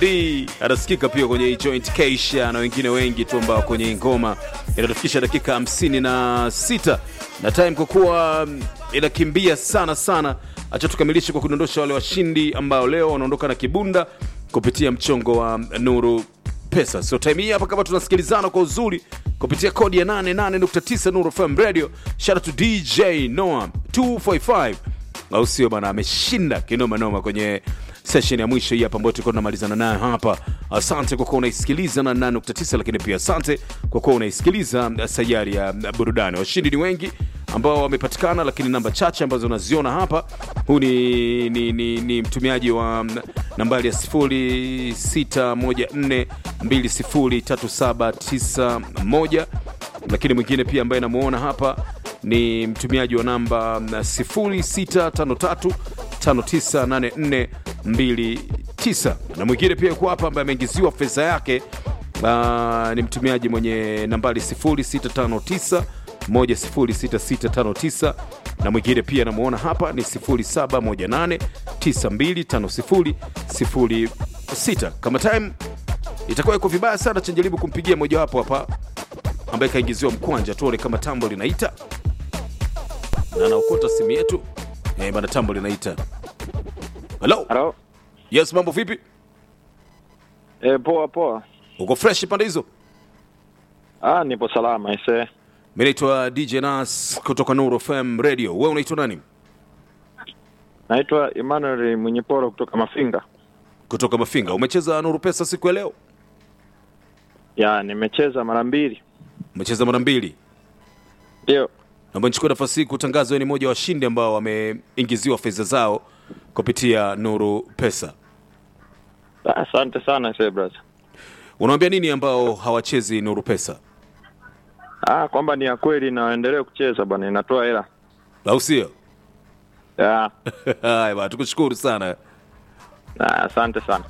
Madi anasikika pia kwenye Joint Keisha na wengine wengi tu ambao kwenye ngoma inatufikisha dakika 56 na time kwa kuwa mm, inakimbia sana sana. Acha tukamilishe kwa kudondosha wale washindi ambao leo wanaondoka na kibunda kupitia mchongo wa Nuru Pesa. So time hii hapa kama tunasikilizana kwa uzuri kupitia kodi ya 88.9 Nuru FM Radio. Shout out to DJ Noah 245 au sio bana, ameshinda kinoma noma kwenye session ya mwisho hii hapa ambayo tulikuwa tunamalizana nayo hapa. Asante kwa kuwa unaisikiliza na 8.9, lakini pia asante kwa kuwa unaisikiliza sayari ya burudani. Washindi ni wengi ambao wamepatikana, lakini namba chache ambazo unaziona hapa. Huu ni, ni, ni, ni mtumiaji wa nambari ya 0614203791 lakini mwingine pia ambaye namuona hapa ni mtumiaji wa namba 0653598429 na mwingine pia yuko hapa ambaye ameingiziwa fedha yake. Uh, ni mtumiaji mwenye nambari 0659 106659 na mwingine pia namuona hapa ni 0718925006 kama time itakuwa iko vibaya sana chanjaribu kumpigia mojawapo hapa ambaye kaingiziwa mkwanja tuone kama tambo linaita na anaokota simu yetu eh, bana tambo linaita halo Halo. yes mambo vipi E, poa poa. uko fresh pande hizo Ah, nipo salama ise. mi naitwa dj nas kutoka nuru fm radio we unaitwa nani Naitwa Emmanuel Mwenyeporo kutoka Mafinga. kutoka mafinga umecheza nuru pesa siku ya leo Ya, nimecheza mara mbili. umecheza mara mbili Ndio. naomba nichukue nafasi hii kutangaza wewe ni mmoja wa washindi ambao wameingiziwa fedha zao kupitia nuru pesa Ah, Asante sana ise brother. unawambia nini ambao hawachezi nuru pesa Ah, kwamba ni ya kweli na waendelee kucheza bwana, inatoa hela. au sio Ya. haya bana tukushukuru sana Ah, asante sana.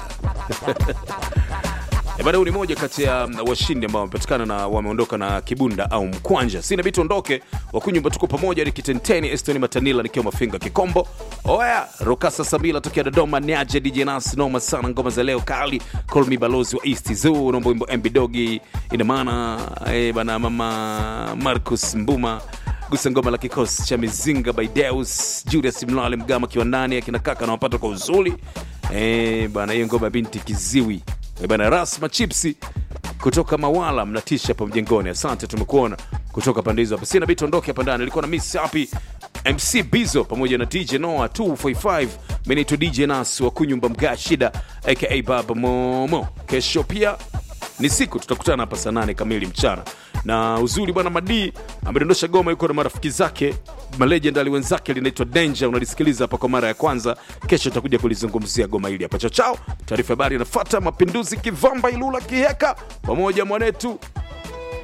Eh, bana, huyu ni moja kati ya mm, washindi ambao wamepatikana na wameondoka na kibunda au mkwanja. Sina bidi tuondoke, wakunyumba tuko pamoja, ni Kitenteni Estoni Matanila nikiwa Mafinga Kikombo. Oya, Rokasa Sabila tokea Dodoma, niaje DJ Nas, noma sana ngoma za leo kali. Call me balozi wa East Zoo, naomba wimbo MB Dogi, ina maana eh, bana mama Marcus Mbuma gusa ngoma la kikosi cha mizinga by Deus Julius Mlale Mgama kiwandani akina kaka na wapata kwa uzuri eh, bana hiyo ngoma ya binti kiziwi Eh, bana Rasma Chipsi kutoka Mawala mnatisha hapa mjengoni. Asante, tumekuona kutoka pande hizo hapa. Sina bidi tuondoke hapa ndani. Nilikuwa na Miss Happy MC Bizo pamoja na DJ Noah 245. Mimi naitwa DJ Nas wa kunyumba mga shida aka Baba Momo. Kesho pia ni siku tutakutana hapa saa nane kamili mchana na uzuri bwana madii amedondosha goma yuko na marafiki zake malejendali wenzake linaitwa danger unalisikiliza hapa kwa mara ya kwanza kesho tutakuja kulizungumzia goma hili hapa chao chao taarifa habari inafuata mapinduzi kivamba ilula kiheka pamoja mwanetu